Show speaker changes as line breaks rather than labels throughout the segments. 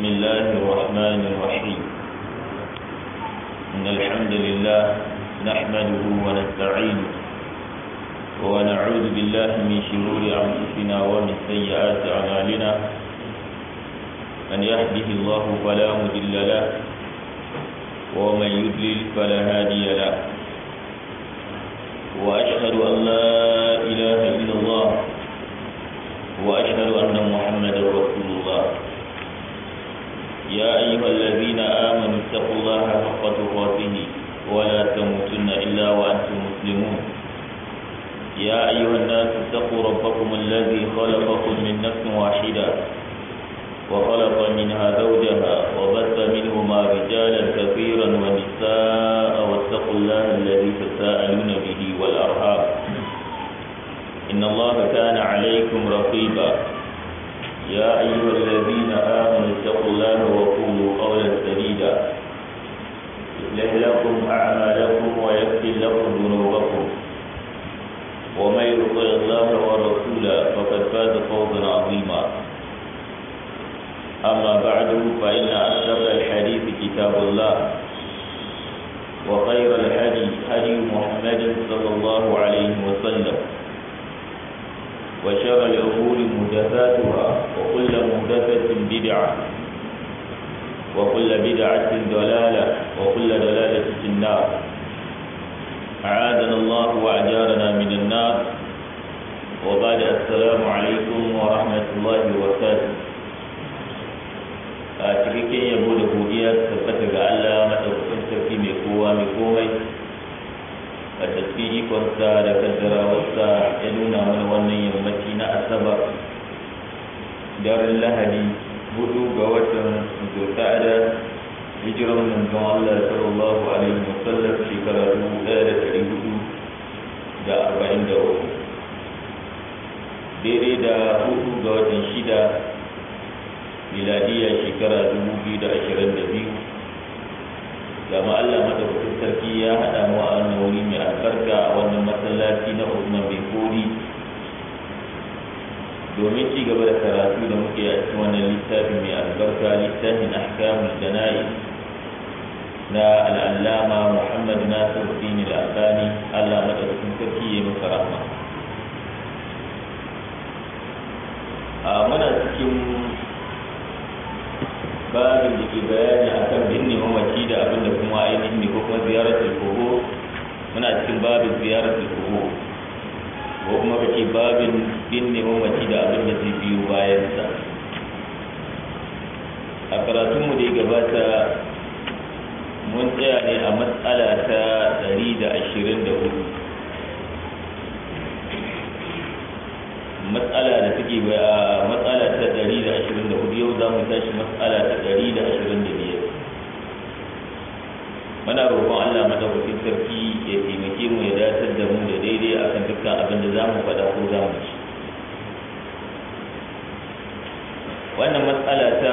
الله الرحمن الرحيم إن الحمد لله نحمده ونستعينه ونعوذ بالله من شرور أنفسنا ومن سيئات أعمالنا من يهده الله فلا مضل له ومن يضلل فلا هادي له وأشهد أن لا إله إلا الله وأشهد أن محمدا رسول الله يا أيها الذين آمنوا اتقوا الله حق تقاته ولا تموتن إلا وأنتم مسلمون يا أيها الناس اتقوا ربكم الذي خلقكم من نفس واحدة وخلق منها زوجها وبث منهما رجالا كثيرا ونساء واتقوا الله الذي تساءلون به والأرحام إن الله كان عليكم رقيبا يا أيها الذين آمنوا اتقوا الله وقولوا قولا سديدا يصلح لكم أعمالكم ويغفر لكم ذنوبكم ومن يطع الله ورسوله فقد فاز فوزا عظيما أما بعد فإن أصدق الحديث كتاب الله وخير الهدي هدي محمد صلى الله عليه وسلم وشر الأمور محدثاتها وكل محدثة بدعة وكل بدعة ضلالة وكل ضلالة في النار أعاذنا الله وأجارنا من النار وبعد السلام عليكم ورحمة الله وبركاته a cikakken yabo da godiya tabbata ga Allah madaukakin sarki mai kowa mai komai a tafi ikonsa da kaddarawarsa ya nuna mana wannan yammaci na asabar daren lahadi hudu ga watan zulqa'ada hijiran manzon Allah sallallahu alaihi wasallam shekara dubu ɗaya da ɗari hudu da arba'in da uku daidai da hudu ga watan shida miladiyya shekara dubu biyu da ashirin da biyu gama Allah madaukakin sarki ya haɗa mu a wannan wuri mai albarka a wannan masallaci na Usman bin Kori domin ci gaba da karatu da muke a cikin wannan littafi mai albarka littafin ahkamul jana'iz na al'allama Muhammad Nasir Dini al-Albani Allah madaukakin sarki ya masa rahma a muna cikin babin da ke bayani akan binne mamaci da abin da kuma ainihin ne ko kuma ziyaratul kubur muna cikin babin ziyaratul kubur ko kuma kace babin binne mamaci da abin da zai biyo bayan sa a karatun mu da ya gabata mun tsaya ne a matsala ta 124 matsala da take a matsala ta 124 yau za mu tashi matsala ta 125 muna roƙon Allah madaukakin sarki ya taimake mu ya datar da mu da daidai akan dukkan abin da za mu faɗa ko za mu ci wannan matsala ta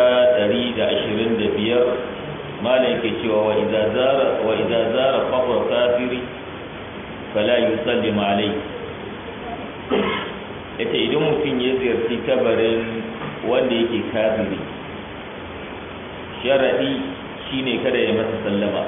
125 malam yake cewa wa idza zara wa idza zara qabr kafiri fala yusallim alayhi yace idan mutum ya ziyarci kabarin wanda yake kafiri sharadi shine kada ya masa sallama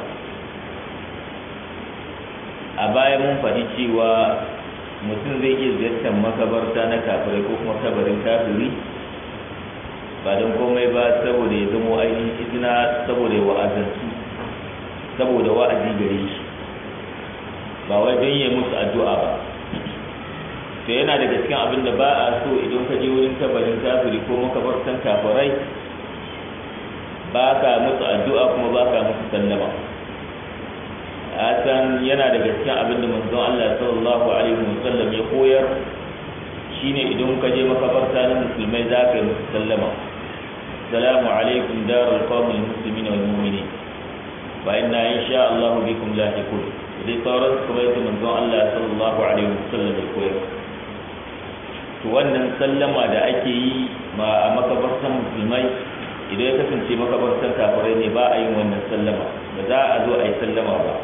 a baya mun faɗi cewa mutum zai iya ziyartar makabarta na kafirai ko kuma kabarin kafiri ba don komai ba saboda ya zama ainihin izina saboda ya wa'azantu saboda wa'azi gare shi ba wai don yi musu addu'a ba to yana daga cikin abin da ba a so idan ka je wurin kabarin kafiri ko makabartan kafirai ba ka musu addu'a kuma ba ka musu sallama a san yana daga cikin abin da manzon Allah sallallahu alaihi wasallam ya koyar shine idan ka je makabarta na musulmai za ka yi musu sallama salamu alaikum darul qawmil muslimin wal mu'minin wa inna insha Allah bikum lahiqun dai sauran kuma yadda manzon Allah sallallahu alaihi wasallam ya koyar to wannan sallama da ake yi ma a makabartan musulmai idan ya kasance makabartan kafirai ne ba a yin wannan sallama ba za a zo a yi sallama ba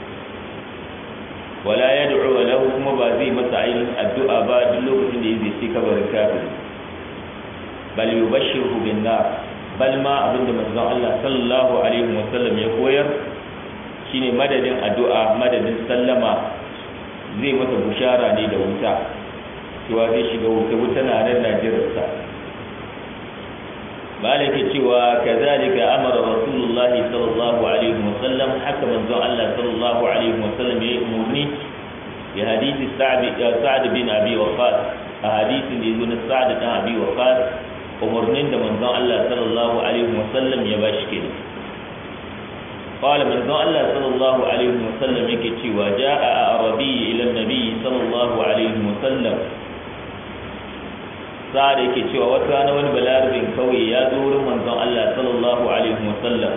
wala ya du'u lahu kuma ba zai masa ainihin addu'a ba duk lokacin da ya zai kabarin kafiri bal yubashshiru bin nar bal ma abinda manzon Allah sallallahu alaihi wasallam ya koyar shine madadin addu'a madadin sallama zai masa bushara ne da wuta cewa zai shiga wuta wuta na nan najirarsa malaka cewa kazalika amara rasulullah sallallahu alaihi wasallam haka manzon Allah sallallahu alaihi wasallam ya umurni bi hadisi sa'd bin abi waqas a hadisin da yazo na sa'd bin abi waqas umurnin da manzon Allah sallallahu alaihi wasallam ya bashi kenan قال من ذو الله صلى الله عليه وسلم يكتي وجاء أعربي إلى النبي صلى الله عليه وسلم sa'ad yake cewa wata rana wani balarabin kauye ya zo wurin manzon Allah sallallahu alaihi wasallam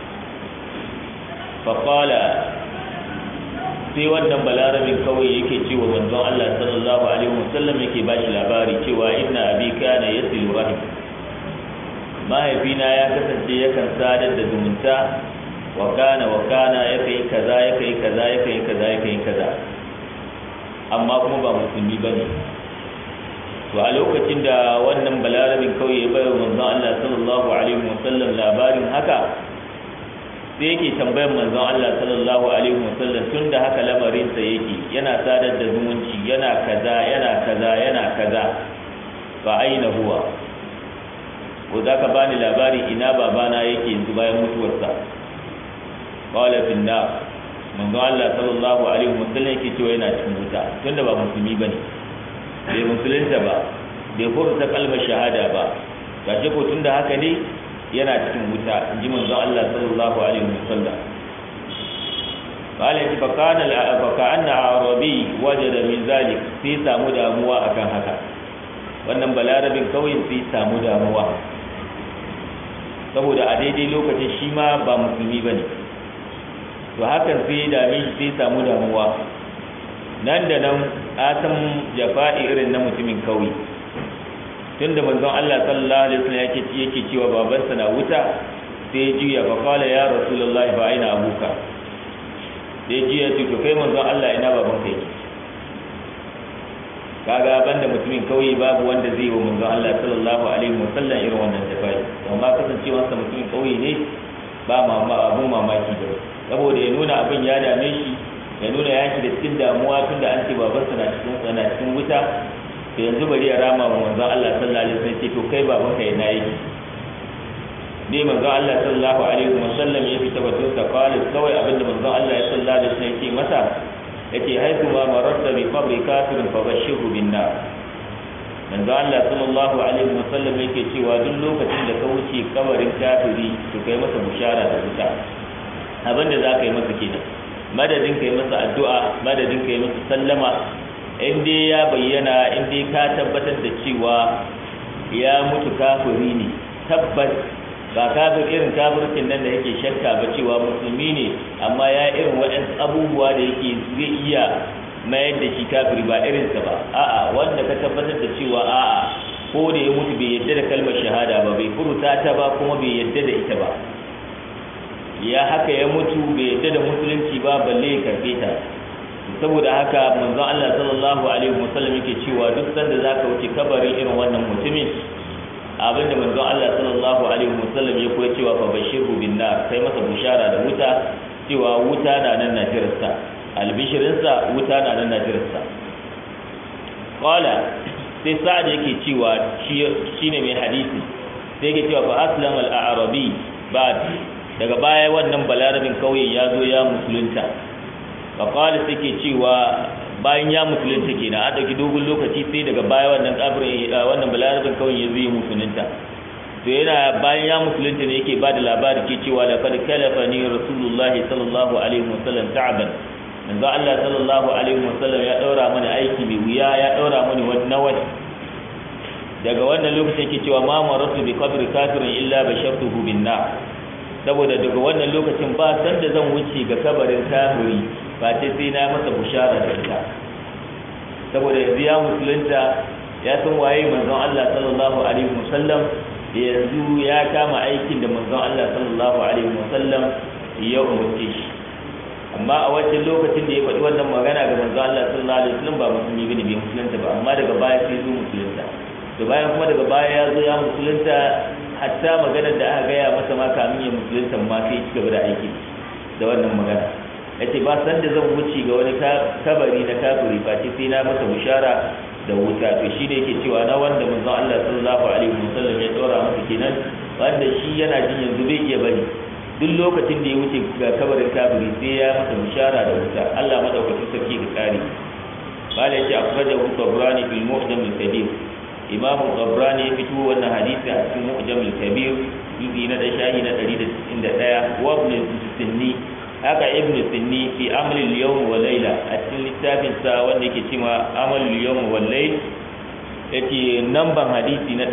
fa qala sai wannan balarabin kauye yake cewa manzon Allah sallallahu alaihi wasallam yake bashi labari cewa inna abi kana yasilu rahim mahaifina ya kasance yakan sadar da zumunta wa kana wa kana yake kaza yake kaza yake kaza yake kaza amma kuma ba musulmi bane to a lokacin da wannan balarabin kauye ya bayar manzon Allah sallallahu alaihi wasallam labarin haka sai yake tambayar manzon Allah sallallahu alaihi wasallam tunda haka lamarin sa yake yana sadar da zumunci yana kaza yana kaza yana kaza fa aina huwa ko zaka bani labari ina babana yake yanzu bayan mutuwarsa qala fi nar manzon Allah sallallahu alaihi wasallam yake cewa yana cikin wuta tunda ba musulmi bane bai musulunta ba bai furta kalmar shahada ba gashi ko tunda haka ne yana cikin wuta in ji manzon Allah sallallahu alaihi wasallam qala fa kana fa kana arabi wajada min zalik sai samu damuwa akan haka wannan balarabin kawai sai samu damuwa saboda a daidai lokacin shi ma ba musulmi bane to hakan sai dame shi sai samu damuwa nan da nan asan jafa'i irin na mutumin kauye tunda manzon Allah sallallahu alaihi wasallam yake yake cewa babansa na wuta sai ya juya fa qala ya rasulullahi fa aina abuka sai ya juya ce to kai manzon Allah ina baban kai kaga banda mutumin kauye babu wanda zai yi wa manzon Allah sallallahu alaihi wasallam irin wannan jafa'i amma kasancewarsa mutumin kauye ne ba mama abun mamaki da saboda ya nuna abin ya dame shi ya nuna ya shiga cikin damuwa tunda an ce babansa na cikin na cikin wuta to yanzu bari ya rama wa manzon Allah sallallahu alaihi wasallam ce to kai baban ka ina yake dai manzon Allah sallallahu alaihi wasallam ya fita batun sa qala kawai abinda manzon Allah ya sallallahu alaihi wasallam yake masa yace haiku ma mararta bi qabri kafirin fa bashirhu bin nar manzon Allah sallallahu alaihi wasallam yake cewa duk lokacin da ka wuce kabarin kafiri to kai masa bushara da wuta abinda za ka yi masa kenan madadin ka yi masa addu'a madadin ka yi masa sallama in dai ya bayyana in dai ka tabbatar da cewa ya mutu kafiri ne tabbas ba kafir irin kafircin nan da yake shakka ba cewa musulmi ne amma ya irin waɗansu abubuwa da yake zai iya mayar da shi kafiri ba irinsa ba a'a wanda ka tabbatar da cewa a'a ko da ya mutu bai yadda da kalmar shahada ba bai furuta ta ba kuma bai yadda da ita ba ya haka ya mutu bai yadda da musulunci ba balle ya karbe ta saboda haka manzon Allah sallallahu alaihi wasallam yake cewa duk sanda zaka wuce kabarin irin wannan mutumin abinda manzon Allah sallallahu alaihi wasallam ya koya cewa fa bashiru bin nar kai masa bushara da wuta cewa wuta na nan na jirarsa albishirin sa wuta na nan na jirarsa qala sai sa'ad yake cewa shine mai hadisi sai yake cewa fa aslama al-a'rabi ba'd daga baya wannan balarabin kauye ya zo ya musulunta faƙali suke cewa bayan ya musulunta ke na a ɗauki dogon lokaci sai daga baya wannan ƙabirin wannan balarabin kauye ya zo ya musulunta to yana bayan ya musulunta ne yake bada labari ke cewa da kad kalafa ni rasulullahi sallallahu alaihi wasallam ta'aban manzo Allah sallallahu alaihi wasallam ya daura mana aiki mai wuya ya daura mani wani nawai daga wannan lokacin yake cewa ma maratu bi qabri kafirin illa bashartuhu bin nar saboda daga wannan lokacin ba san da zan wuce ga kabarin kafiri ba ce sai na masa bushara da ita saboda yanzu ya musulunta ya san waye manzon Allah sallallahu alaihi wasallam yanzu ya kama aikin da manzon Allah sallallahu alaihi wasallam ya umarce shi amma a wancan lokacin da ya faɗi wannan magana ga manzon Allah sallallahu alaihi wasallam ba musulmi bane bai musulunta ba amma daga baya sai zo musulunta da bayan kuma daga baya ya zo ya musulunta hatta maganar da aka gaya masa ma kamin ya musulunta ma sai ya ci gaba da aiki da wannan magana yace ba san da zan wuce ga wani kabari na kafiri face sai na masa bishara da wuta to shi ne yake cewa na wanda manzon Allah sallallahu alaihi wasallam ya dora masa kenan wanda shi yana jin yanzu bai iya bari duk lokacin da ya wuce ga kabarin kafiri sai ya masa bishara da wuta Allah madaukakin sarki ka kare قال يجي أخرجه الطبراني في المعجم الكبير إمام الطبراني يفتو أن حديث في المعجم الكبير يزي ندى شاهي ندى عند الآية وابن السني haka ibn sinni fi amal al-yawm wa layla a cikin littafin sa wanda yake cewa amal al-yawm wa layl yace namban hadisi na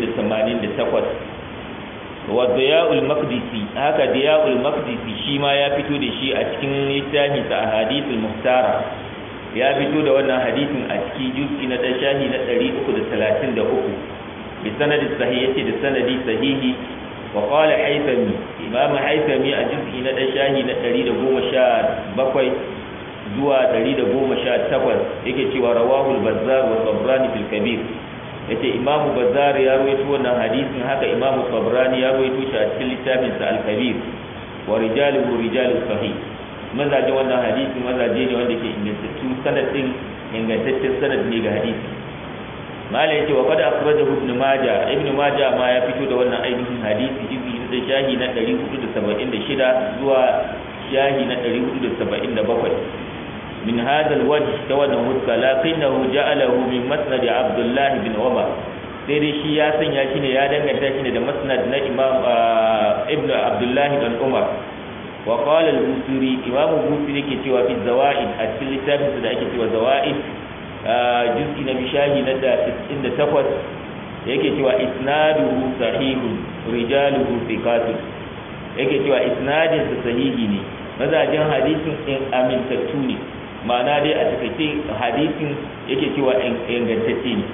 588 wa diya'ul maqdisi haka diya'ul maqdisi shi ma ya fito da shi a cikin littafin sa ahadithul muhtara ya fito da wannan hadisin a cikin juz'i na shahi na 333 bi sanadi sahih yace da sanadi sahihi wa qala haythami imam haythami a juz'i na shahi na 117 zuwa 118 yake cewa rawahu al-bazzar wa tabrani fil kabir yace imam bazzar ya rawaito wannan hadisin haka imam tabrani ya rawaito shi a cikin littafin sa al-kabir wa rijaluhu rijalus sahih mazaje wannan hadisi mazaje ne wanda ke ingantattu sanadin ingantaccen sanad ne ga hadisi malai yace wa qad akhrajahu ibn majah ibn majah ma ya fito da wannan ainihin hadisi jibi da shahi na 476 zuwa shahi na 477 min hadha alwajh tawadda hudka lakinnahu ja'alahu min masnad abdullah bin umar sai dai shi ya sanya shi ne ya danganta shi ne da masnad na imam ibn abdullah bin umar وقال البوسيري امام البوسيري yake cewa fi zawaid a cikin littafin da ake cewa zawaid juz'i na bishahi na da 68 yake cewa isnaduhu sahihun rijaluhu thiqatun yake cewa isnadin sa sahihi ne mazajin hadisin in amintattu ne ma'ana dai a takaice hadisin yake cewa ingantacce ne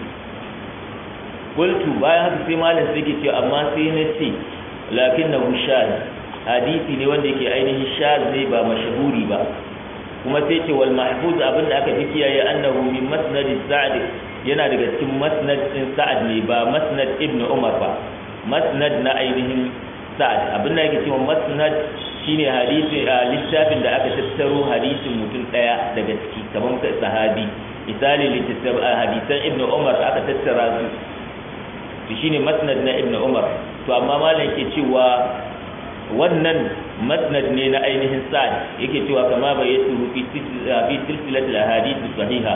qultu bayan haka sai malam sai yake cewa amma sai na ce lakinnahu shadh hadisi ne wanda yake ainihin shaz ne ba mashahuri ba kuma sai ce wal mahfuz abinda aka fi kiyaye annahu min masnad sa'd yana daga cikin masnad din sa'ad ne ba masnad ibnu umar ba masnad na ainihin sa'ad abinda yake cewa masnad shine hadisi a littafin da aka tattaro hadisin mutum daya daga ciki kamar sahabi misali littafin hadisan ibnu umar aka tattara su to shine masnad na ibnu umar to amma malam ke cewa wannan masnad ne na ainihin sa'ad yake cewa kama bai yasuru fi silsilatul ahadith sahiha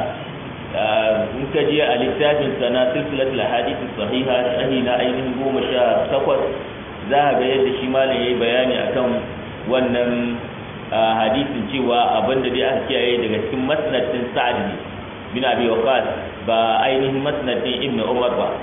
in ka je a littafin sana silsilatul ahadith sahiha shahi na ainihin goma sha takwas za a ga yadda shi malam ya yi bayani akan wannan hadisin cewa abinda dai aka kiyaye daga cikin masnad din sa'ad ne bin abi waqas ba ainihin masnad din ibnu umar ba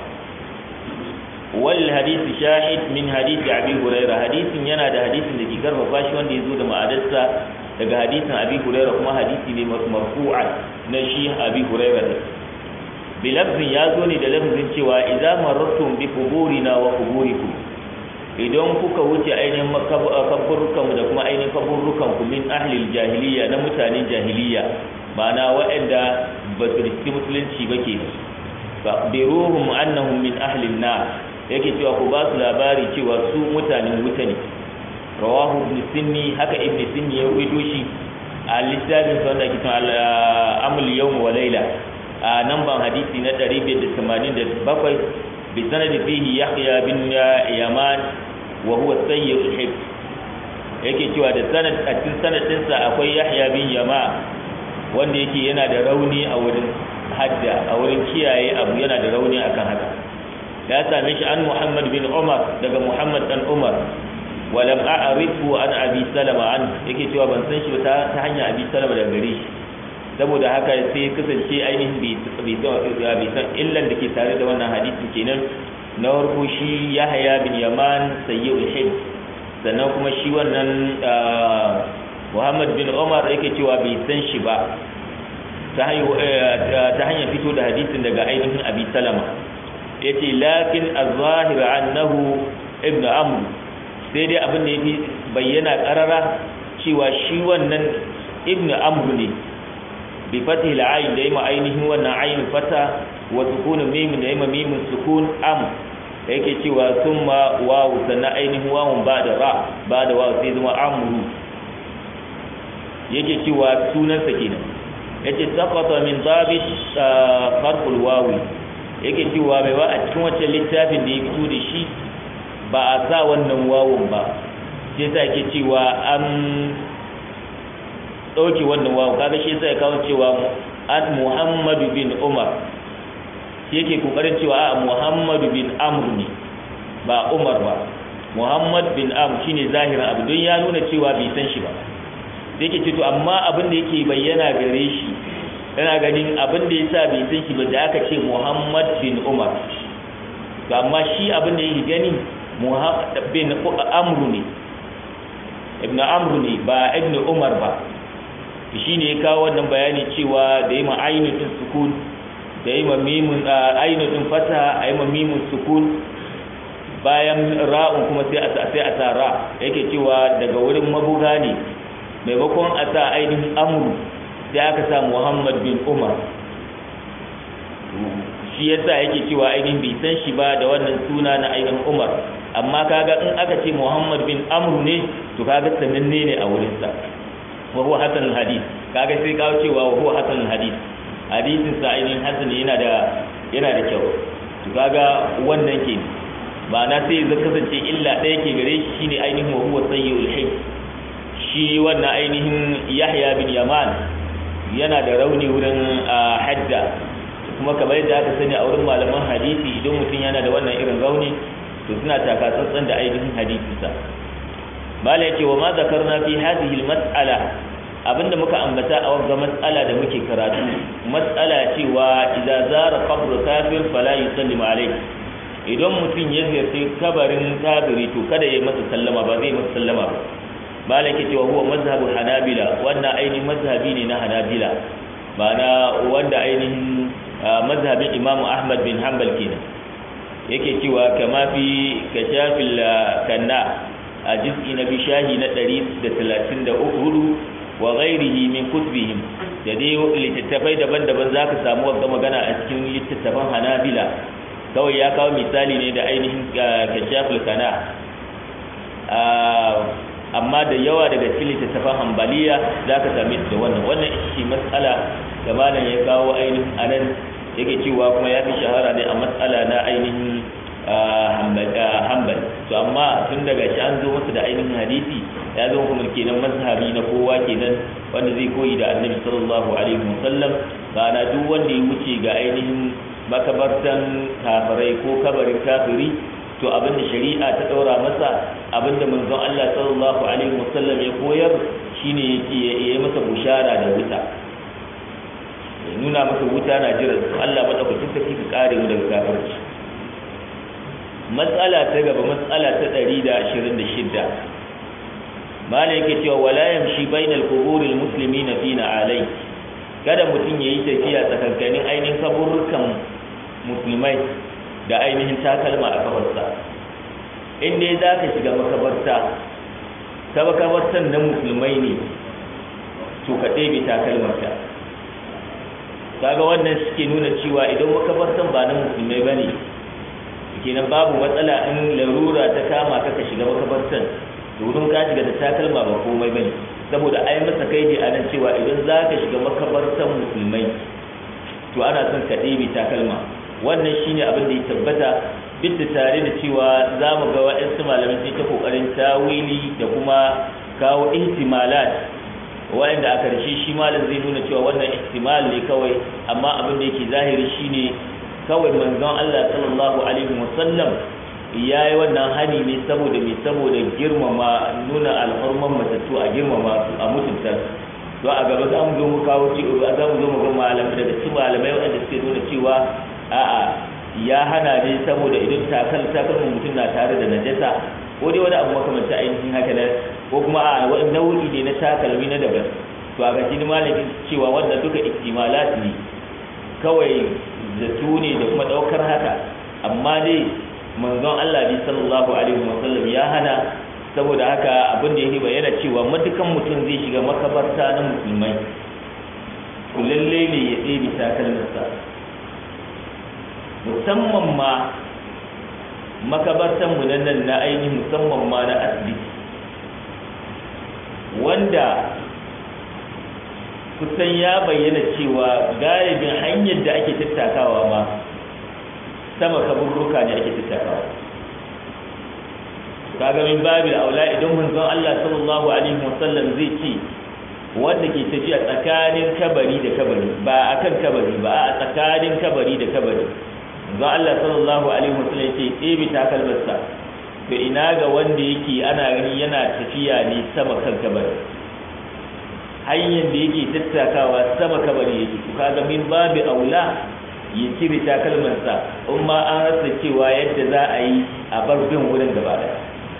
والحديث شاهد من حديث أبي هريرة حديث ينا ده حديث da ke karfafa shi wanda ya zo da ma'adarsa daga hadisin Abi Hurairah kuma hadisi ne marfu'a na shi Abi Hurairah ne bilafzin ya zo ne da lafzin cewa idza marartum bi quburina wa quburikum idan kuka wuce ainihin kaburrukan da kuma ainihin kaburrukan ku min ahli jahiliya na mutanen jahiliya ma'ana waɗanda ba su riski musulunci ba ke fa biruhum annahum min ahli an-nar yake cewa ku ba su labari cewa su mutanen wuta ne rawahu ibn sinni haka ibn sinni ya rubuto shi a littafin sa wanda kitan amul yawm wa layla a namban hadisi na 587 bi sanadi fihi yahya bin yaman wa huwa sayyid al yake cewa da sanad a cikin sanadin sa akwai yahya bin yama wanda yake yana da rauni a wurin hadda a wurin kiyaye abu yana da rauni akan haka ya same shi an Muhammad bin Umar daga Muhammad dan Umar walam a'rifu an Abi Salama an yake cewa ban san shi ta ta hanyar Abi Salama daga gare shi saboda haka sai kasance ainihin bai bai bai san illan da ke tare da wannan hadisin kenan na farko shi Yahya bin Yaman sayyidul hib sannan kuma shi wannan Muhammad bin Umar yake cewa bai san shi ba ta hanyar fito da hadisin daga ainihin Abi Salama yace lakin az-zahir annahu ibnu amr sai dai abin da yake bayyana karara cewa shi wannan ibnu amr ne bi fathi al-ayn da yima ainihin wannan ayn fata wa sukun mim da yima mim sukun am yake cewa summa wawu sannan ainihin wawun ba da ra ba da wawu sai zama amru yake cewa sunansa kenan yace saqata min dabit farqul wawi yake cewa mai ba a cikin wancan littafin da ya fito da shi ba a sa wannan wawun ba sai sa yake cewa an ɗauke wannan wawun kaga shi sai kawo cewa an muhammadu bin umar shi yake kokarin cewa a muhammadu bin amr ne ba umar ba muhammad bin amr shine zahirin abu don ya nuna cewa bai san shi ba da yake ce to amma abin da yake bayyana gare shi yana ganin abin da yasa bai san shi ba da aka ce muhammad bin umar to amma shi abin da yake gani muhammad bin amr ne ibn amr ne ba ibn umar ba shi ne ya kawo wannan bayani cewa da yi ma ainihin sukun da yi ma mimun ainihin fata a yi ma mimun sukun bayan ra'un kuma sai a sai a sa ra yake cewa daga wurin mabuga ne maimakon a sa ainihin amru sai aka sa muhammad bin umar shi yasa yake cewa ainihin bai san shi ba da wannan suna na ainihin umar amma kaga in aka ce muhammad bin amru ne to kaga sananne ne a wurinsa wa huwa hasan hadith kaga sai kawo cewa wa huwa hasan hadith hadisin sa ainihin hasan yana da yana da kyau to kaga wannan ke ma'ana sai zai kasance illa ɗaya ke gare shi shine ainihin wa huwa sayyul hifz shi wannan ainihin yahya bin yaman yana da rauni wurin hadda kuma kamar yadda aka sani a wurin malaman hadisi idan mutum yana da wannan irin rauni to suna taka tsantsan da ainihin hadisinsa mala yake wa ma zakarna fi hadhihi almas'ala abinda muka ambata a wannan mas'ala da muke karatu mas'ala cewa idza zara qabr kafir fala yusallimu alayhi idan mutum ya ziyarci kabarin kafiri to kada ya masa sallama ba zai masa sallama ba mala yake cewa huwa mazhabu hanabila wannan ainihin mazhabi ne na hanabila ma'ana wanda ainihin mazhabin imamu ahmad bin hanbal kenan yake cewa kama fi kashafil kanna a jiz'i na bishahi na 134 wa ghairihi min kutubihim da dai littattafai daban-daban za ka samu wata magana a cikin littattafan hanabila kawai ya kawo misali ne da ainihin kashafil kana amma da yawa daga cikin littattafan hambaliya za ka same su da wannan wannan ita ce matsala da malam ya kawo ainihin anan yake cewa kuma ya fi shahara ne a matsala na ainihin hambal to amma tun daga shi an zo masa da ainihin hadisi ya zo kuma kenan mazhabi na kowa kenan wanda zai koyi da annabi sallallahu alaihi wasallam ba na duk wanda ya wuce ga ainihin makabartan kafirai ko kabarin kafiri to abinda shari'a ta daura masa abinda manzon Allah sallallahu alaihi wasallam ya koyar shine ya yi masa bushara da wuta ya nuna masa wuta na jira Allah madaukakin sarki ka kare mu daga kafirci matsala ta gaba matsala ta 126 malai yake cewa wala yamshi bainal quburil muslimina fina alai kada mutum yayi tafiya tsakankanin ainihin kaburrukan musulmai da ainihin takalma a kafarsa in dai za ka shiga makabarta ta makabartan na musulmai ne to ka ɗebe takalmarka kaga wannan suke nuna cewa idan makabartan ba na musulmai ba ne kenan babu matsala in larura ta kama ka ka shiga makabartan domin ka shiga da takalma ba komai ba ne saboda ai masa kai a nan cewa idan za ka shiga makabartan musulmai to ana son ka ɗebe takalma wannan shine abin da ya tabbata duk da tare da cewa za mu ga waɗansu malamai sun ta kokarin tawili da kuma kawo ihtimalat wanda a karshe shi malam zai nuna cewa wannan ihtimal ne kawai amma abin da yake zahiri shine kawai manzon Allah sallallahu alaihi wasallam ya yi wannan hani ne saboda mai saboda girmama nuna alhurman matattu a girmama su a mutunta to a gaba za mu zo mu kawo ci za mu zo mu ga malamai daga cikin malamai waɗanda suke nuna cewa a'a ya hana ne saboda idan takal takalmin mutum na tare da najasa ko dai wani abu makamancin ainihin haka nan ko kuma a wani nau'i ne na takalmi na daban to a gashi malamin cewa wannan duka ihtimalat ne kawai zato ne da kuma daukar haka amma dai manzon Allah bi sallallahu alaihi wasallam ya hana saboda haka abin da yake bayyana cewa matukan mutum zai shiga makabarta na musulmai to lalle ne ya ɗebe takalminsa musamman ma makabartan mu nan na ainihin musamman ma na asibiti wanda kusan ya bayyana cewa galibin hanyar da ake tattakawa ma sama kaburruka ne ake tattakawa kaga min babil aula idan manzon Allah sallallahu alaihi wasallam zai ce wanda ke tafiya tsakanin kabari da kabari ba akan kabari ba a tsakanin kabari da kabari manzon Allah sallallahu alaihi wasallam ya ce ɗebe takalmarsa to ina ga wanda yake ana gani yana tafiya ne sama kan kabari hanyar da yake tattakawa sama kabari yake to kaga min babil aula ya cire takalmarsa in ma an rasa cewa yadda za a yi a bar bin wurin gaba daya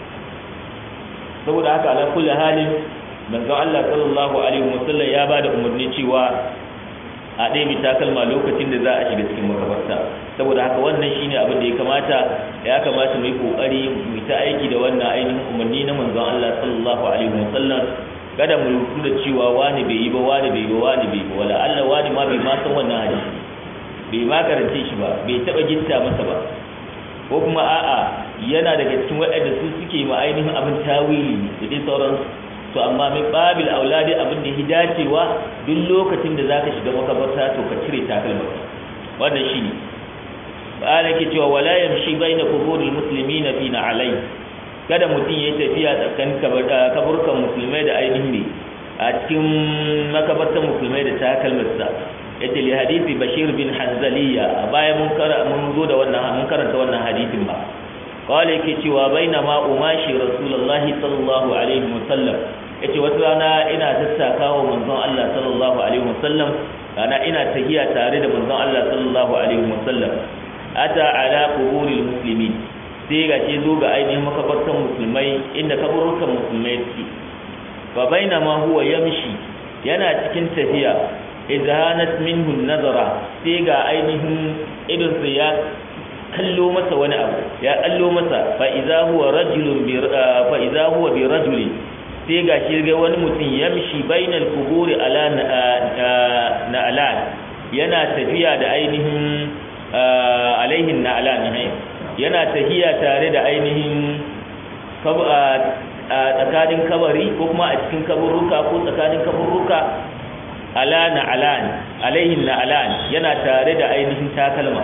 saboda haka ala kulli halin manzon Allah sallallahu alaihi wasallam ya bada umarni cewa a ɗaya mai takalma lokacin da za a shiga cikin makabarta saboda haka wannan shine abin da ya kamata ya kamata mu yi kokari mu ta aiki da wannan ainihin umarni na manzon Allah sallallahu alaihi wasallam kada mu rubutu da cewa wani bai yi ba wani bai yi ba wani bai yi ba wala Allah wani ma bai ma san wannan hadisi bai ma karance shi ba bai taba gitta masa ba ko kuma a'a yana daga cikin waɗanda su suke ma ainihin abin tawili da dai sauran to amma min babil auladi abin da ya dacewa duk lokacin da zaka shiga makabarta to ka cire takalma wannan shine ba ke cewa wala yamshi baina quburil muslimina fi alai kada mutum ya tafiya tsakanin kaburkan musulmai da ainihin ne a cikin makabartan musulmai da takalmarsa yace li hadisi bashir bin hanzaliya a baya mun kara mun zo da wannan mun karanta wannan hadisin ba qala yake cewa bainama umashi rasulullahi sallallahu alaihi wasallam yace wata rana ina tattakawa manzon Allah sallallahu alaihi wasallam ana ina tahiya tare da manzon Allah sallallahu alaihi wasallam ata ala quburil muslimin sai ga ce zo ga ainihin makabartan musulmai inda kaburukan musulmai suke fa bainama huwa yamshi yana cikin tafiya izhanat minhu nazara sai ga ainihin idon sa ya kallo masa wani abu ya kallo masa fa idza huwa rajulun bi fa idza huwa bi rajuli sai ga shi ga wani mutum yamshi bainal quburi ala na'lan yana tafiya da ainihin alaihin na'lan yana tahiya tare da ainihin tsakanin kabari ko kuma a cikin kaburruka ko tsakanin kaburruka ala na alan alaihin na alan yana tare da ainihin takalma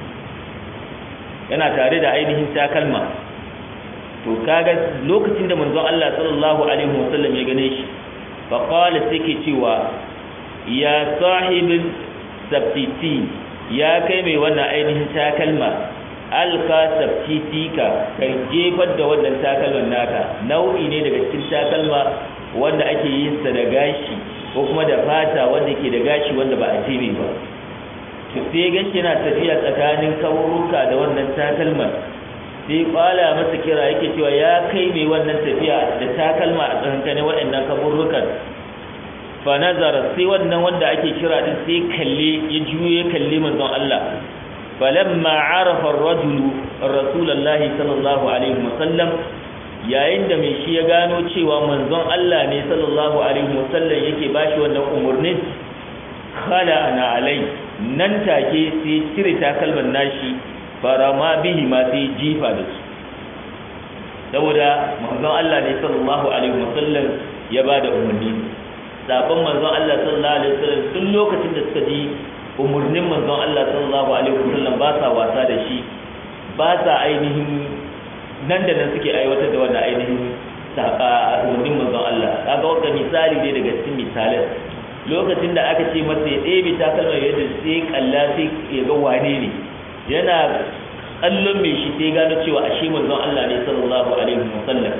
yana tare da ainihin takalma to kaga lokacin da manzon Allah sallallahu alaihi wasallam ya gane shi fa qala sai ke cewa ya sahibin sabtiti ya kai mai wannan ainihin takalma alka sabtitika kan jefar da wannan takalman naka nau'i ne daga cikin takalma wanda ake yin sa da gashi ko kuma da fata wanda ke da gashi wanda ba a jebe ba to sai gashi yana tafiya tsakanin kaburuka da wannan takalman sai kwala masa kira yake cewa ya kai mai wannan tafiya da takalma a tsakankanin waɗannan kaburukan fa nazara sai wannan wanda ake kira din sai kalle ya juye kalle manzon Allah falamma arafa ar-rajulu rasulullahi sallallahu alaihi wasallam yayin da mai shi ya gano cewa manzon Allah ne sallallahu alaihi wasallam yake bashi wannan umurnin khala ana alai nan take sai cire takalman nashi farama bihi ma sai jifa da su saboda manzon Allah ne sallallahu alaihi wasallam ya bada umarni sabon manzon Allah sallallahu alaihi wasallam tun lokacin da suka ji umurnin manzon Allah sallallahu alaihi wasallam ba sa wasa da shi ba sa ainihin nan da nan suke aiwatar da wannan ainihin umurnin manzon Allah kaga wanda misali ne daga cikin misalan lokacin da aka ce masa ya ɗebe takalma yadda sai kalla sai ya ga wane ne yana kallon mai shi sai gano cewa ashe manzon Allah ne sallallahu alaihi wasallam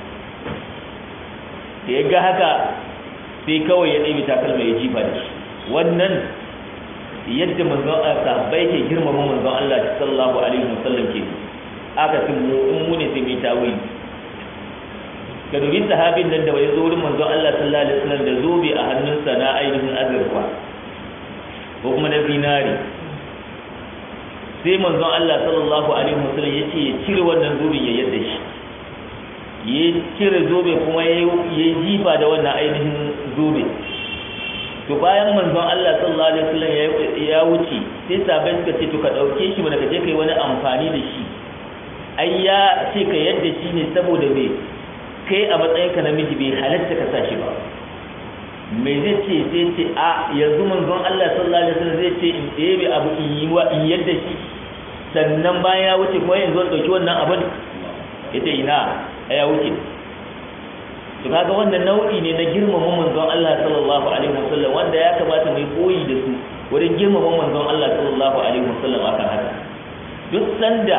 da ya ga haka sai kawai ya ɗebe takalma ya jifa da shi wannan yadda manzon Allah sahabbai ke girmama manzon Allah sallallahu alaihi wasallam ke aka tin mu in mu ne sai mai tawili ka dubi sahabin nan da bai zo wurin manzon Allah sallallahu alaihi wasallam da zobe a hannunsa na ainihin azurfa ko kuma na zinari sai manzon Allah sallallahu alaihi wasallam ya ce ya cire wannan zobe ya yadda shi ya cire zobe kuma ya yi jifa da wannan ainihin zobe to bayan manzon Allah sallallahu alaihi wasallam ya wuce sai sabai suka ce to ka dauke shi wanda ka je kai wani amfani da shi ai ya ce ka yadda shi ne saboda me kai a matsayinka namiji bai halatta ka sa shi ba me zai ce sai ce a yanzu manzon Allah sallallahu alaihi wasallam zai ce in ɗebe abu in yi wa in yadda shi sannan bayan ya wuce kuma yanzu ɗauki wannan abin ita ina ya wuce to kaga wannan nau'i ne na girmama manzon Allah sallallahu alaihi wasallam wanda ya kamata mu koyi da su wurin girmama manzon Allah sallallahu alaihi wasallam akan haka duk sanda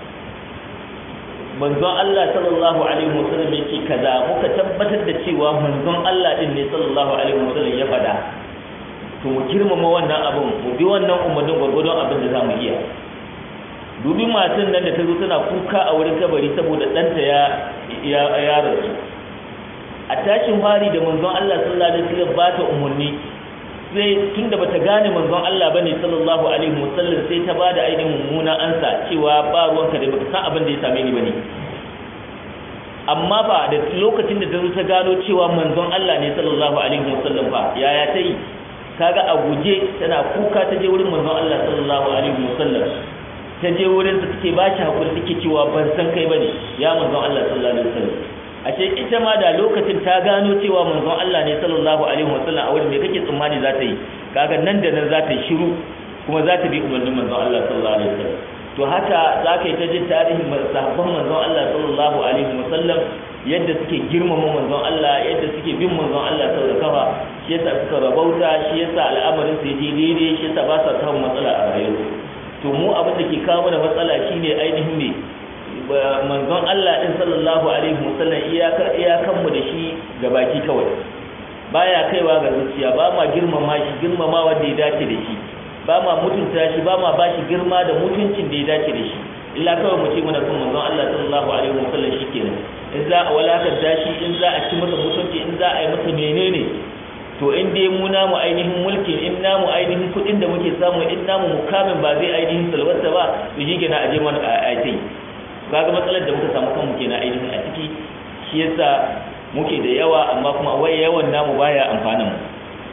manzon Allah sallallahu alaihi wasallam yake kaza muka tabbatar da cewa manzon Allah din ne sallallahu alaihi wasallam ya faɗa to mu girmama wannan abin mu bi wannan umarnin gwargwadon abin da zamu iya dubi matan nan da ta zo tana kuka a wurin kabari saboda ɗanta ya ya rasu a tashin fari da manzon Allah sallallahu alaihi wasallam ba ta umarni sai tunda bata gane manzon Allah bane sallallahu alaihi wasallam sai ta bada ainihin mummuna ansa cewa ba ruwanka da baka san abin da ya same ni bane amma ba da lokacin da ta zo ta gano cewa manzon Allah ne sallallahu alaihi wasallam ba yaya ta yi kaga a guje tana kuka ta je wurin manzon Allah sallallahu alaihi wasallam ta je wurin sa take ba shi hakuri take cewa ban san kai bane ya manzon Allah sallallahu alaihi wasallam ashe ita ma da lokacin ta gano cewa manzon Allah ne sallallahu alaihi wasallam a wurin me kake tsammani za ta yi kaga nan da nan za ta yi shiru kuma za ta bi umarnin manzon Allah sallallahu alaihi wasallam to haka za ka yi ta jin tarihin sahabban manzon Allah sallallahu alaihi wasallam yadda suke girmama manzon Allah yadda suke bin manzon Allah sau da kafa shi yasa suka rabauta shi yasa al'amarin su je daidai shi yasa ba sa samun matsala a rayuwa to mu abin da ke kawo mana matsala shine ainihin me manzon Allah din sallallahu alaihi wasallam iyakar iyakan mu da shi ga baki kawai baya kaiwa ga zuciya ba ma girmama shi girmama wanda ya dace da shi ba ma mutunta shi ba ma bashi girma da mutuncin da ya dace da shi illa kawai mu ce muna son manzon Allah sallallahu alaihi wasallam shikenan in za a walakanta shi in za a ci masa mutunci in za a yi masa menene to in dai mu namu ainihin mulkin in namu ainihin kuɗin da muke samu in namu mukamin ba zai ainihin salwata ba to shi kenan a je mana a tai kaga matsalar da muka samu kanmu kenan ainihin a ciki shi yasa muke da yawa amma kuma wai yawan namu baya amfanin mu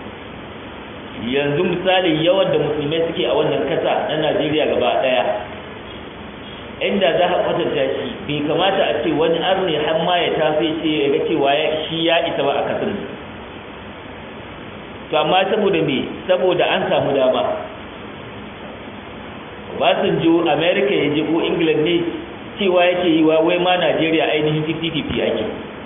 yanzu misali yawan da musulmai suke a wannan kasa na Najeriya gaba daya inda za a kwatanta shi bai kamata a ce wani arni har ma ya tafi ce ya ga cewa shi ya isa ba a kasar to amma saboda me saboda an samu dama Basanjo America ya je ko England ne cewa yake yi wa wai ma Najeriya ainihin 50-50 ake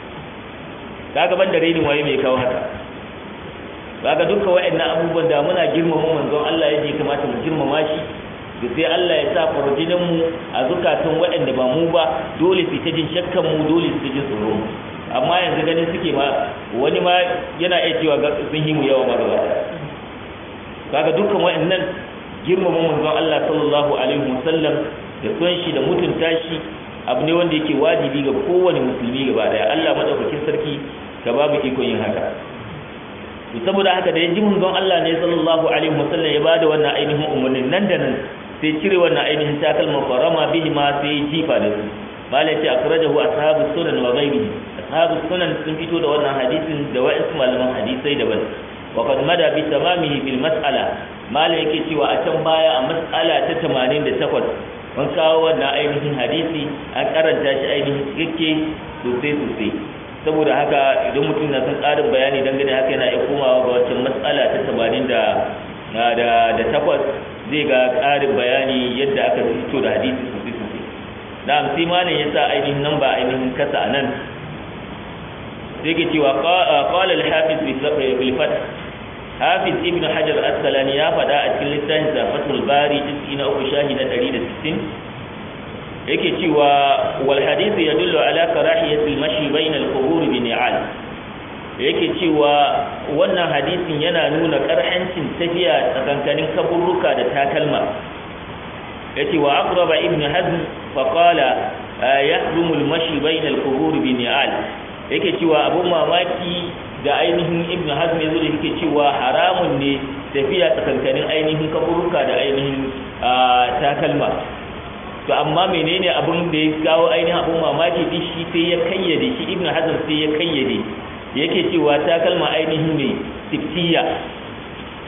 kaga ban da rainin waye mai kawo haka kaga duka wa'annan abubuwan da muna girmama manzon Allah yake kamata mu girmama shi da sai Allah ya sa farjinin mu a zukatan waɗanda ba mu ba dole su ta jin shakkan mu dole su jin tsoro amma yanzu ganin suke ma wani ma yana iya cewa sun yi mu yawa ma gaba kaga dukkan wa'annan girmama manzon Allah sallallahu alaihi wasallam da son shi da mutunta shi abu ne wanda yake wajibi ga kowane musulmi gaba daya Allah madaukakin sarki ka babu ikon yin haka to saboda haka da yaji manzon Allah ne sallallahu alaihi wasallam ya bada wannan ainihin umarnin nan da nan sai cire wannan ainihin takalma farama bihi ma sai jifa da su malai ce akhrajahu ashabu sunan wa ghairihi ashabu sunan sun fito da wannan hadisin da wa'ansu malaman hadisai daban wa qad mada bi tamamihi bil mas'ala malai yake cewa a can baya a mas'ala ta 88 mun kawo wannan ainihin hadisi an karanta shi ainihin cikakke sosai sosai saboda haka idan mutum na son ƙarin bayani dangane haka yana iya komawa ga wancan matsala ta tamanin da da da takwas zai ga ƙarin bayani yadda aka fito da hadisi sosai sosai na sai malam ya sa ainihin nan ba ainihin kasa a nan sai ke cewa qala al-hafiz bil fath hafiz ibn hajar asqalani ya faɗa a cikin littafin zafatul bari juz'i na uku shahi na 160 yake cewa wal hadith yadullu ala karahiyati al-mashi bayna al-qubur bi ni'al yake cewa wannan hadisin yana nuna karhancin tafiya tsakankanin kaburruka da takalma yace wa aqraba ibn hazm fa qala yahrumu al-mashi bayna al-qubur bi ni'al yake cewa abun mamaki da ainihin ibn hazm yazo da yake cewa haramun ne tafiya tsakankanin ainihin kaburuka da ainihin takalma to amma menene abin da ya kawo ainihin abun mamaki din shi sai ya kayyade shi ibn hazm sai ya kayyade yake cewa takalma ainihin ne siftiya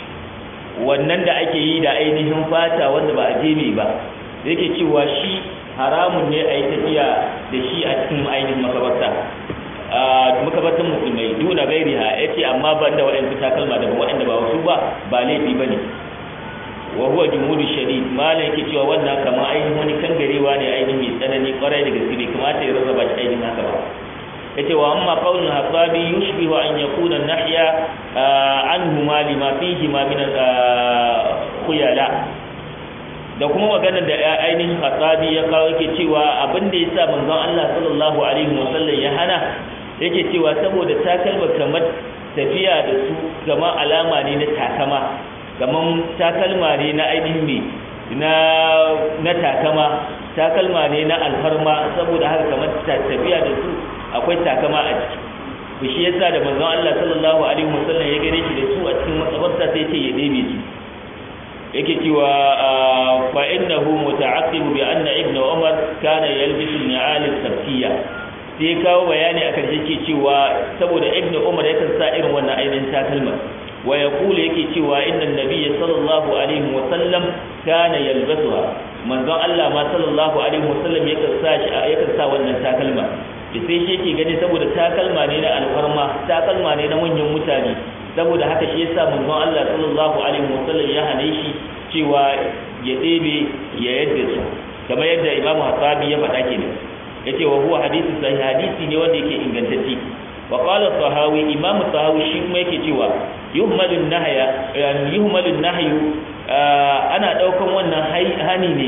wannan da ake yi da ainihin fata wanda ba a jeme ba yake cewa shi haramun ne a yi tafiya da shi a cikin ainihin makabarta makabartan musulmai duna gairiha ya ce amma ban da waɗansu takalma daban waɗanda ba wasu ba ba laifi ba ne wa huwa jumhudu shadid malam yake cewa wannan kamar ainihin wani kangarewa ne ainihin mai tsanani kwarai da gaske bai kamata ya rarraba shi ainihin haka ba yace wa amma qaulun hasabi yushbihu an yakuna nahya anhu ma lima fihi ma min khuyala da kuma magana da ainihin hasabi ya kawo yake cewa abin da yasa manzon Allah sallallahu alaihi wasallam ya hana yake cewa saboda takalma kamar tafiya da su gama alama ne na takama kaman takalma ne na ainihin me na na takama takalma ne na alfarma saboda haka kamar tafiya da su akwai takama a ciki to shi yasa da manzon Allah sallallahu alaihi wasallam ya gane shi da su a cikin matsabarsa sai ce ya ɗebe su yake cewa fa innahu muta'aqqibu bi anna ibnu umar kana yalbisu al-ni'al al-sabtiyya sai kawo bayani akan shi ke cewa saboda ibnu umar yakan sa irin wannan ainihin takalma wa yaqulu yake cewa inna nabiyya sallallahu alaihi wasallam kana yalbasuha manzon Allah ma sallallahu alaihi wasallam yakan sa yakan sa wannan takalma da sai shi yake gani saboda takalma ne na alfarma takalma ne na manyan mutane saboda haka shi yasa manzon Allah sallallahu alaihi wasallam ya hane shi cewa ya ɗebe ya yadda su kamar yadda Imam Hasabi ya faɗa kenan yace wa huwa hadisi sahih hadisi ne wanda yake ingantacce wa qala sahawi Imam sahawi shi kuma yake cewa yuhmalu nahya yani yuhmalu nahyu ana daukan wannan hani ne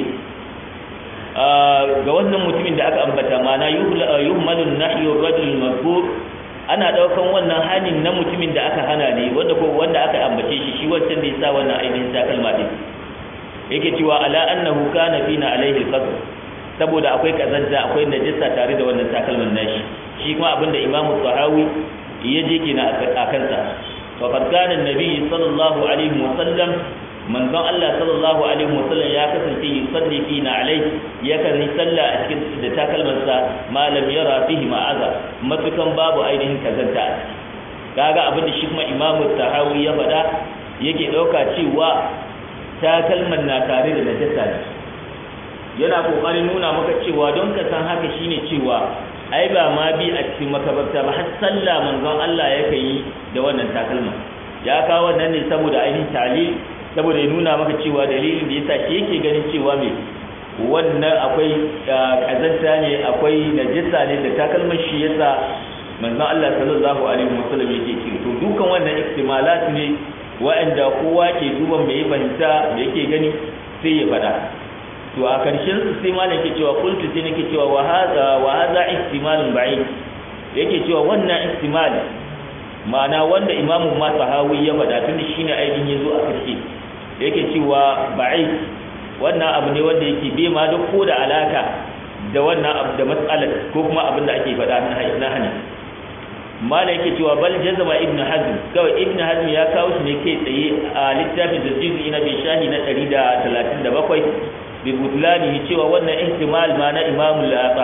ga wannan mutumin da aka ambata mana yuhmalun nahyu rajul mazkur ana daukan wannan hanin na mutumin da aka hana ne wanda ko wanda aka ambace shi shi wancan da yasa wannan ainihin takalma din yake cewa ala annahu kana fina alaihi alqasr saboda akwai kazanta akwai najasa tare da wannan takalman nashi shi kuma abinda imamu sahawi ya je kina a kansa fa qad kana annabi sallallahu alaihi wasallam manzon Allah sallallahu alaihi wasallam ya kasance yusalli fina alai yakan yi sallah a cikin da takalmansa malam yara fihi ma'aza matukan babu ainihin kazanta kaga abin da shi kuma imamu tahawi ya faɗa yake ɗauka cewa takalman na tare da najasa ne yana kokarin nuna maka cewa don ka san haka shine cewa ai ba ma bi a cikin makabarta ba har sallah manzon Allah yake yi da wannan takalma ya kawo wannan ne saboda ainihin talil saboda ya nuna maka cewa dalilin da yasa shi yake ganin cewa me wannan akwai kazanta ne akwai najisa ne da takalman shi yasa manzon Allah sallallahu alaihi wasallam yake ce to dukan wannan ihtimalat ne wa'anda kowa ke duban me ya fahimta me yake gani sai ya fada to a karshen su sai malam ke cewa qultu sai nake cewa wa hadha wa hadha ihtimalun ba'id yake cewa wannan ihtimal ma'ana wanda imamu ma sahawi ya faɗa tun shine ainihin yazo a karshe yake cewa ba'i wannan abu ne wanda yake bai ma duk ko da alaka da wannan abu da matsalar ko kuma abin da ake faɗa na hani mala yake cewa bal jazama ibnu hazm kawai ibnu hazm ya kawo shi ne kai tsaye a littafin da jizi na bai shahi na 137 bi butlani cewa wannan ihtimal ma na imamu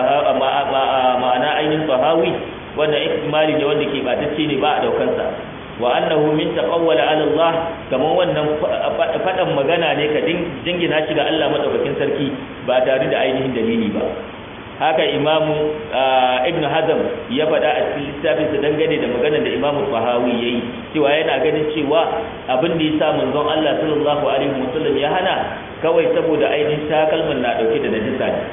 ma'ana ainihin sahawi wannan ihtimali ne wanda ke batacce ne ba a daukansa wa annahu min taqawwala ala Allah kaman wannan fadan magana ne ka jingina shi ga Allah madaukakin sarki ba tare da ainihin dalili ba haka imamu ibnu hazm ya faɗa a cikin littafin sa dangane da magana da imamu fahawi yayi cewa yana ganin cewa abin da yasa manzon Allah sallallahu alaihi wasallam ya hana kawai saboda ainihin takalman na dauke da najisa ne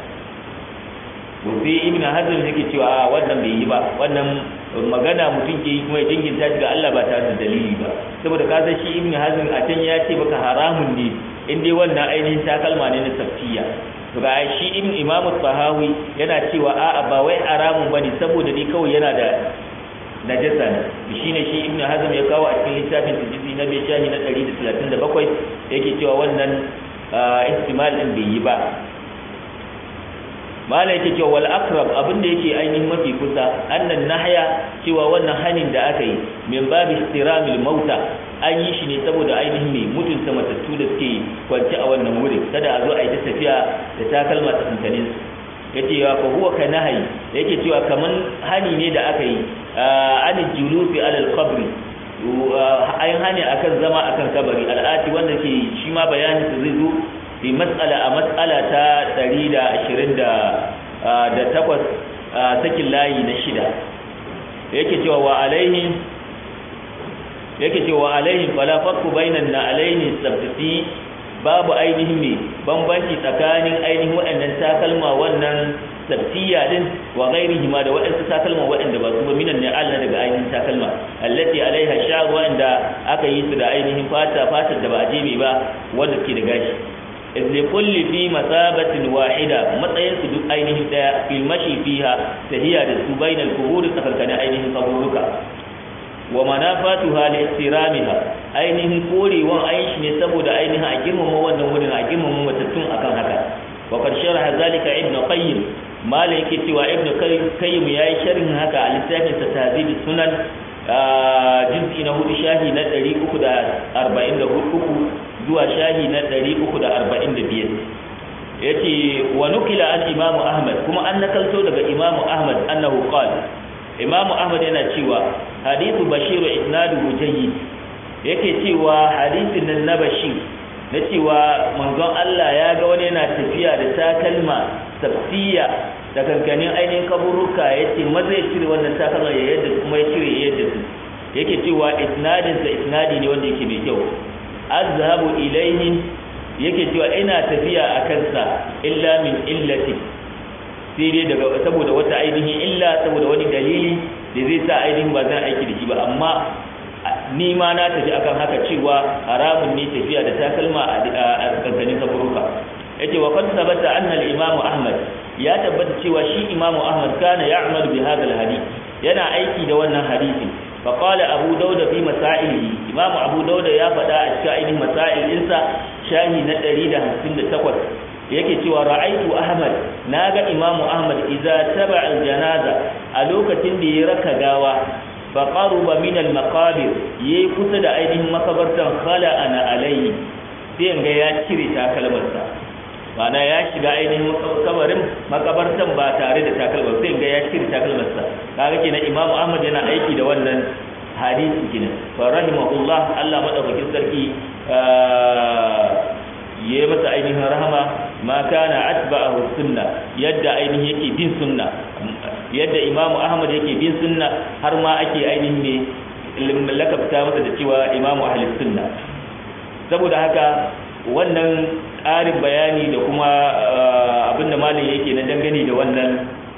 sai ibnu hazm yake cewa wannan bai yi ba wannan magana mutum ke yi kuma ya jinginta shi ga Allah ba tare da dalili ba saboda ka san shi ibnu hazm a can ya ce baka haramun ne in dai wannan ainihin takalma ne na safiya to ga shi ibn imam sahawi yana cewa a'a ba wai haramun bane saboda ni kawai yana da najasa ne shine shi ibn hazm ya kawo a cikin littafin tijzi na bai shahi na 137 yake cewa wannan ihtimal din bai yi ba mala yake cewa wal akrab abinda yake ainihin mafi kusa annan nahya cewa wannan hanin da aka yi min babi istiramil mauta an yi shi ne saboda ainihin mai mutunta matattu da suke kwance a wannan wurin kada a zo a yi ta tafiya da takalma ta tuntanin ya ce wa huwa ka nahayi yake cewa kaman hani ne da aka yi an julusi alal qabri an hani akan zama akan kabari al'ati wanda ke shi ma bayanin su zai zo fi mas'ala a mas'ala ta 128 sakin layi na shida yake cewa wa alaihi yake cewa alaihi fala farqu bainan na alaihi sabti babu ainihin me bambanci tsakanin ainihin waɗannan takalma wannan sabtiya din wa ghairihi ma da waɗansu takalma waɗanda ba su ba minan ni'al na daga ainihin takalma allati alaiha sha'r wanda aka yi su da ainihin fata fatar da ba a jebe ba wanda ke da gashi izli kulli fi masabatin wahida matsayin su duk ainihin daya fil mashi fiha tahiya da su bainal kubur tsakankanin ainihin kaburuka wa manafatuha li ihtiramiha ainihin korewan aishi ne saboda ainihin a girmama wannan wurin a girmama matattun akan haka wa qad sharaha zalika ibn qayyim mala yake cewa ibn qayyim yayi sharhin haka a littafin sa tahzib sunan juz'i na hudu shahi na 343 zuwa shahi na 345 yace wa nukila an imam ahmad kuma an nakalto daga imam ahmad annahu qala imam ahmad yana cewa hadithu bashir isnaduhu jayyid yake cewa hadisin nan na bashir na cewa manzon Allah ya ga wani yana tafiya da takalma tafsiya da kankanin ainihin kaburuka ya ce maza ya cire wannan takalma ya yadda kuma ya cire ya yadda su yake cewa isnadin sa isnadi ne wanda yake mai kyau azhabu ilaihi yake cewa ina tafiya a kansa illa min illati sai dai daga saboda wata ainihin illa saboda wani dalili da zai sa ainihin ba zan aiki da shi ba amma ni ma na tafi akan haka cewa haramun ne tafiya da takalma a kankanin kaburuka yace wa qad sabata anna al-imam ahmad ya tabbata cewa shi imam ahmad kana ya'malu bi hadha al-hadith yana aiki da wannan hadisi fa qala abu dauda fi masailihi imam abu dauda ya faɗa a cikin ainihin masail insa shahi na 158 yake cewa ra'aitu ahmad naga imam ahmad idza taba al-janaza a lokacin da ya raka gawa fa qaruba min al-maqabir yayi kusa da ainihin makabartan khala ana alayhi sai ga ya cire takalmarsa mana ya shiga ainihin kabarin makabartan ba tare da takalmar sai ga ya cire takalmarsa kaga kenan imamu ahmad yana aiki da wannan hadisi kenan fa rahimahullah Allah madaukakin sarki yayi masa ainihin rahama ma kana atba'ahu sunna yadda ainihin yake bin sunna yadda imamu ahmad yake bin sunna har ma ake ainihin ne lakabta masa da cewa imamu ahli sunna saboda haka wannan ƙarin bayani da kuma abinda malin yake na dangane da wannan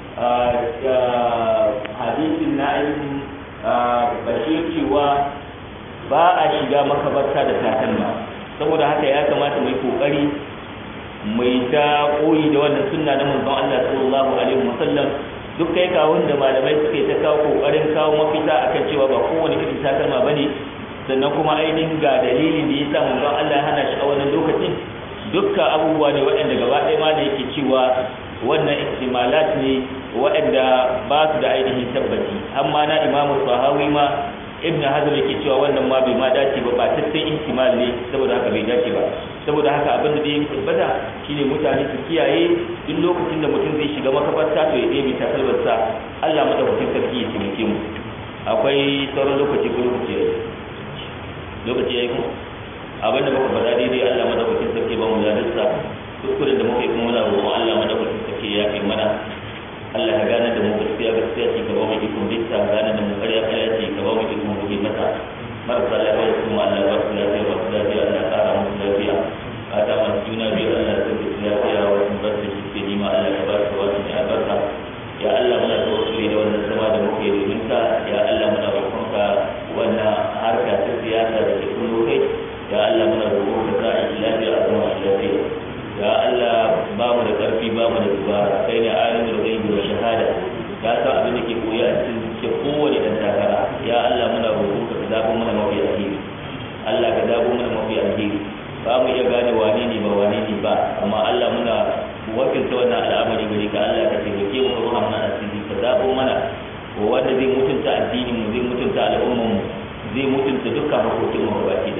hadisin na ainihin bashir cewa ba a shiga makabarta da takalma saboda haka ya kamata mai kokari mai ta koyi da wannan sunna na manzon Allah sallallahu alaihi wasallam duk kai kawun da malamai suke ta kawo kokarin kawo mafita akan cewa ba kowane irin takalma bane sannan kuma ainihin ga dalilin da yasa manzon Allah ya hana shi a wannan lokacin dukkan abubuwa ne waɗanda gaba ɗaya ma da yake cewa wannan ihtimalat ne waɗanda ba su da ainihin tabbaci amma na imamu sahawi ma ibn hazm yake cewa wannan ma bai ma dace ba ba tattai ihtimal ne saboda haka bai dace ba saboda haka abin da zai tabbata shine mutane su kiyaye duk lokacin da mutum zai shiga makabarta to ya ɗebe takalmarsa Allah madaukakin sarki ya taimake mu akwai sauran lokaci ko lokaci yayi lokaci yayi ko abin da muka faɗa daidai Allah madaukakin sarki ba mu zadarsa kuskuren da muka yi kuma muna roƙon Allah madaukakin sarki ya fi mana Allah ya gane da mu gaskiya gaskiya ce ka ba mu ikon binta gane da mu ƙarya ƙarya ce ka ba mu ikon buge mata marasa lafiya su kuma Allah ba su lafiya ba su lafiya Allah ƙara musu lafiya fata masu juna biyu Allah ya sauke su lafiya wasu bar da shi ke nima Allah ya ba su wasu ne albarka ya Allah muna tawassuli da wannan zama da muke domin ka ya Allah muna roƙonka wannan harka ta siyasa da ke kullu kai ya Allah muna roƙonka za a yi lafiya a zama shi lafiya ya Allah ba mu da ƙarfi ba mu da dubara kai ne alimul ghaibi wa shahada ya san abin da ke koya a cikin ke kowane dan takara ya Allah muna roƙon ka zabo mana mafi alheri Allah ka zabo mana mafi alheri ba mu iya gane wane ne ba wane ne ba amma Allah muna wakilta wannan al'amari gare ka Allah ka taimake mu ka ruha mana asiri ka zabo mana wanda zai mutunta addinin mu zai mutunta al'ummar mu zai mutunta dukkan hakokin mu gaba